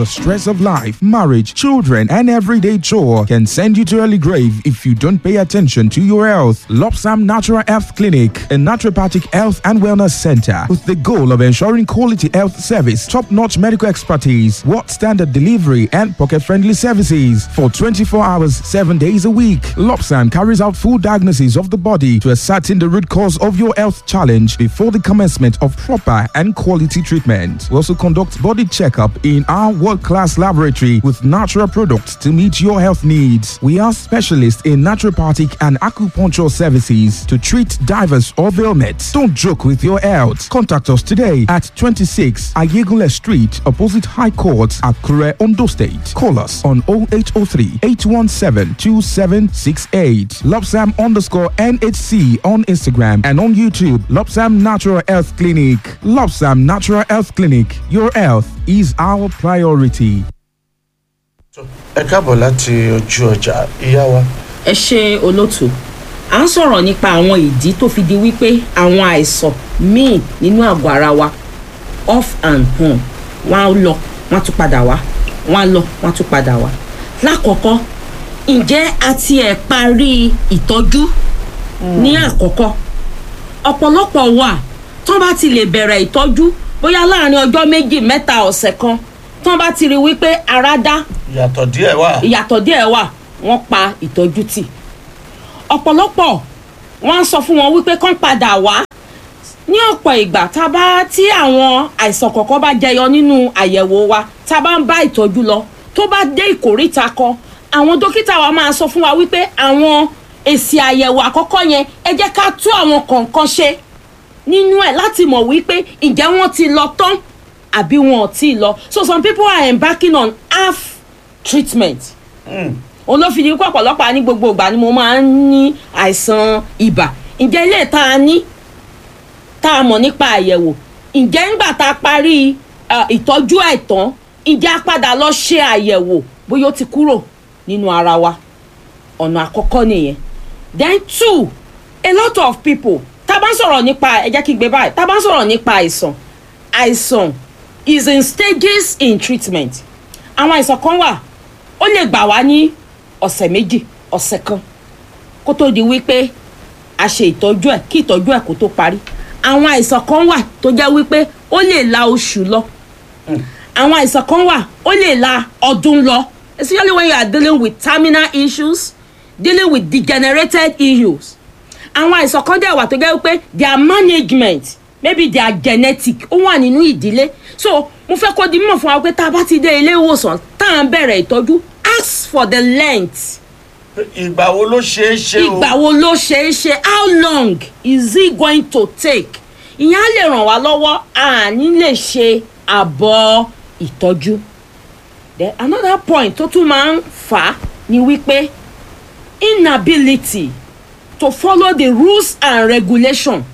The stress of life, marriage, children, and everyday chore can send you to early grave if you don't pay attention to your health. Lopsam Natural Health Clinic, a naturopathic health and wellness center with the goal of ensuring quality health service, top-notch medical expertise, world standard delivery, and pocket-friendly services for 24 hours, 7 days a week. Lopsam carries out full diagnosis of the body to ascertain the root cause of your health challenge before the commencement of proper and quality treatment. We also conduct body checkup in our world-class laboratory with natural products to meet your health needs. We are specialists in naturopathic and acupuncture services to treat divers or ailments. Don't joke with your health. Contact us today at 26 Ayegule Street, opposite High Court, Akure, Ondo State. Call us on 0803 817 2768. Lopsam underscore NHC on Instagram and on YouTube. Lopsam Natural Health Clinic. Lopsam Natural Health Clinic. Your health is our priority. ẹ káàbọ̀ láti ojú ọjà ìyá wa ẹ ṣe olótù à ń sọ̀rọ̀ nípa àwọn ìdí tó fi di wípé àwọn àìsàn míì nínú àgọ́ ara wa off and on wọ́n á lọ wọ́n á tún padà wá wọ́n á lọ wọ́n á tún padà wá lákọ̀ọ́kọ́ ǹjẹ́ a tiẹ̀ parí ìtọ́jú ní àkọ́kọ́ ọ̀pọ̀lọpọ̀ wà tán bá ti lè bẹ̀rẹ̀ ìtọ́jú bóyá láàrin ọjọ́ méjì mẹ́ta ọ̀sẹ̀ kan tán bá ti rí wípé ara dá ìyàtọ̀ díẹ̀ wà ìyàtọ̀ díẹ̀ wà wọ́n pa ìtọ́jú tì ọ̀pọ̀lọpọ̀ wọ́n á sọ fún wọn wípé kán padà wá ní ọ̀pọ̀ ìgbà tá a bá tí àwọn àìsàn kọ̀ọ̀kan bá jẹyọ nínú àyẹ̀wò wa tá a bá ń bá ìtọ́jú lọ tó bá dé ìkórìta kan àwọn dókítà wa máa sọ fún wa wípé àwọn èsì àyẹ̀wò àkọ́kọ́ yẹn ẹ jẹ́ ká tú àwọn kọ̀ọ̀kan ṣe nínú ẹ̀ láti mọ̀ wípé ǹjẹ́ wọ́n ti lọ tán àbí wọn ò tí ì lọ so some people are embarking on half treatment òun ló fi di pé ọ̀pọ̀lọpọ̀ ní gbogbo ìgbà ni mo máa ń ní àìsàn ibà ǹjẹ́ ilé tá a ní tá a mọ̀ nípa àyẹ̀wò ǹjẹ́ ńgbà tá a parí uh, ìtọ́jú àìtán ǹjẹ́ a padà lọ ṣe àyẹ̀wò bóyá ó ti kúrò nínú ara wa ọ̀nà àkọ́kọ́ nìyẹn then two a lot of people tá a bá ń sọ̀rọ̀ nípa ẹ jẹ́ kí n gbé báyìí tá a bá ń sọ̀rọ̀ nípa àìsàn àìsàn is in stages in treatment àwọn àìsàn kan wà ó lè gbà wá ní ọ̀sẹ̀ méjì ọ̀sẹ̀ kan kó tó di wípé a ṣe ìtọ́jú ẹ̀ kí ìtọ́jú ẹ̀ kó tó parí àwọn àìsàn kan wà tó jẹ́ wípé ó lè la oṣù lọ àwọn àìsàn kan wà ó lè la ọdún lọ especially when you are dealing with terminal issues dealing with degenerated issues àwọn àìsàn kan dẹ̀ wà tó jẹ́ wípé their management maybe their genetic ó wà nínú ìdílé so mo fẹ́ kó di mímọ̀ fún wa pé tá a bá ti dé ilé ìwòsàn tá à ń bẹ̀rẹ̀ ìtọ́jú ask for the length ìgbà wo ló ṣeé ṣe o ìgbà wo ló ṣe é ṣe how long is it going to take ìyẹn á lè ràn wá lọ́wọ́ àní lè ṣe àbọ̀ ìtọ́jú then another point tó tún máa ń fà á ni wípé inability to follow the rules and regulation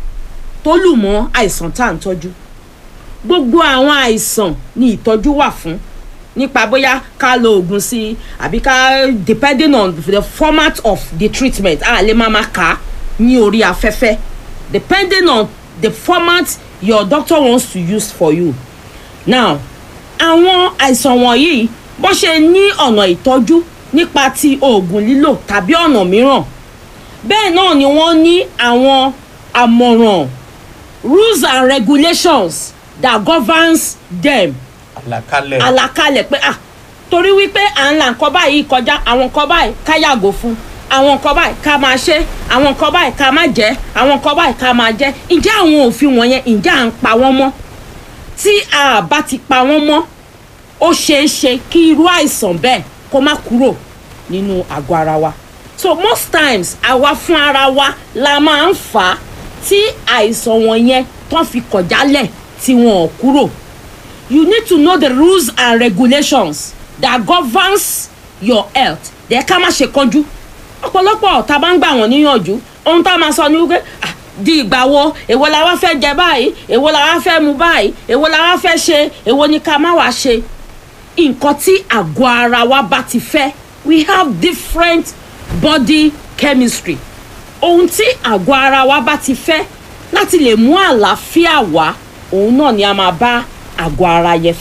tó lù mọ́ àìsàn tá à ń tọ́jú gbogbo àwọn àìsàn ni ìtọ́jú wà fún nípa bóyá ká lo oògùn sí i àbí ká depending on the format of the treatment a lè máa ma kà á ní orí afẹ́fẹ́ depending on the format your doctor wants to use for you now àwọn àìsàn wọ̀nyí bó ṣe ní ọ̀nà ìtọ́jú nípa ti oògùn lílò tàbí ọ̀nà mìíràn bẹ́ẹ̀ náà ni wọ́n ní àwọn àmọ̀ràn rules and regulations that governs them àlàkalẹ̀ àlàkalẹ̀ pé ah torí wípé à ń la nǹkan báyìí kọjá àwọn nǹkan báyìí ká yàgò fún àwọn nǹkan báyìí ká máa ṣe àwọn nǹkan báyìí ká má jẹ́ àwọn nǹkan báyìí ká máa jẹ́ ǹjẹ́ àwọn òfin wọ̀nyẹn ǹjẹ́ à ń pa wọ́n mọ́ tí a bá ti pa wọ́n mọ́ ó ṣeé ṣe kí irú àìsàn bẹ́ẹ̀ kó má kúrò nínú àgọ́ ara wa so most times àwa fún ara wa la máa ń fà á tí àìsàn wọ̀nyẹn tán fi kọ̀ jálẹ̀ tí wọn ò kúrò you need to know the rules and regulations that governs your health dẹ̀ ká má ṣe kánjú ọ̀pọ̀lọpọ̀ tá a bá ń gbà wọ́n níyànjú ohun tá a máa sọ ni wípé ah, di ìgbà wo èwo la wá fẹ́ jẹ báyìí èwo la wá fẹ́ mu báyìí èwo la wá fẹ́ ṣe èwo ni ká má wá ṣe nǹkan tí àgọ́ ara wa bá ti fẹ́ we have different body chemistry ohun tí àgọ́ ara wa bá ti fẹ́ láti lè mú àlàáfíà wá òun náà ni a máa bá àgọ́ ara yẹn fẹ́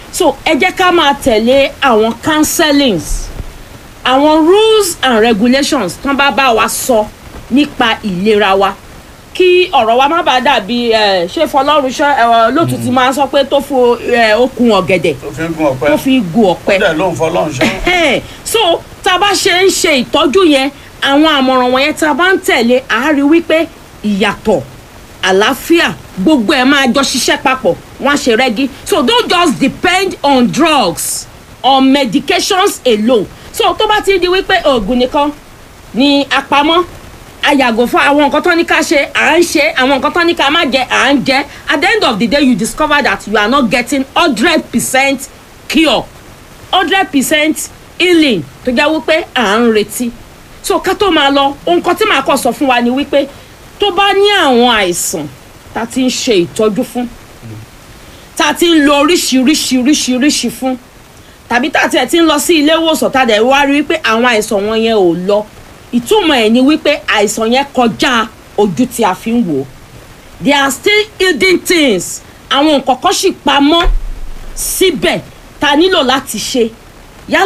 so ẹ jẹ́ ká máa tẹ̀lé àwọn counselings àwọn rules and regulations tán bá bá wa sọ nípa ìlera wa kí ọ̀rọ̀ wa má bàa dàbí ẹ̀, ṣé fọlọ́run ṣọ́ ẹ̀, lótú ti máa ń sọ pé tó fo ẹ̀, okùn ọ̀gẹ̀dẹ̀ tó fi ń gun ọ̀pẹ tó fi gun ọ̀pẹ ó dẹ̀ ló ń fọlọ́run ṣọ́ Ẹ̀hẹ́n. so tá a bá ṣe ń ṣe ìtọ́jú yẹn àwọn àmọ̀ràn wọ̀nyẹn tá a bá ń tẹ̀lé a á rí wípé ìyàtọ̀ àlàáfíà gbogbo ẹ̀ máa jọ ṣiṣẹ́ papọ̀ wọ́n á ṣe rẹ́gí so don't just depend on drugs on medications alone so tó bá ti di wípé oògùn nìkan ni àpamọ́ a yàgò fún àwọn nǹkan tó ní ká ṣe à ń ṣe àwọn nǹkan tó ní ká má jẹ à ń jẹ at the end of the day you discover that you are not getting hundred percent cure hundred percent healing tó jẹ́ wípé à ń retí so ká tó máa lọ ohun kan tí màá kọ́ sọ fún wa ni wípé tó bá ní àwọn àìsàn tá a ti ń ṣe ìtọ́jú fún tá a ti ń lo oríṣiríṣiríṣiríṣi fún tàbí tá a tiẹ̀ ti ń lọ sí ilé ìwòsàn tá a dẹ̀ wá rí wípé àwọn àìsàn wọn yẹn ò lọ ìtumọ̀ ẹ̀ ni wípé àìsàn yẹn kọjá ojú tí a fi ń wò ó there are still hidden things àwọn nǹkan kan sì pamọ́ síbẹ̀ ta nílò láti ṣe